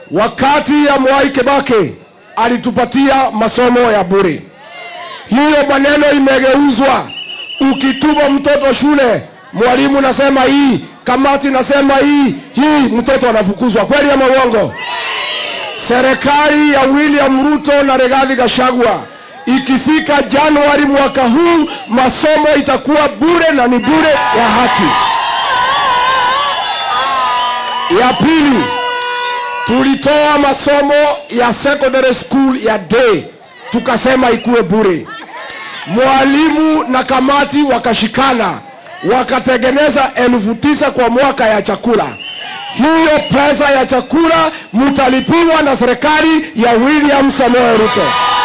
wakati ya Mwai Kibaki alitupatia masomo ya bure. Hiyo maneno imegeuzwa. Ukituma mtoto shule, mwalimu nasema hii, kamati nasema hii, hii, mtoto anafukuzwa. Kweli ama uongo? Serikali ya William Ruto na Rigathi Gachagua ikifika Januari mwaka huu, masomo itakuwa bure na ni bure ya haki. Ya pili, tulitoa masomo ya secondary school ya day tukasema ikuwe bure. Mwalimu na kamati wakashikana wakatengeneza elfu tisa kwa mwaka ya chakula. Hiyo pesa ya chakula mtalipiwa na serikali ya William Samoei Ruto.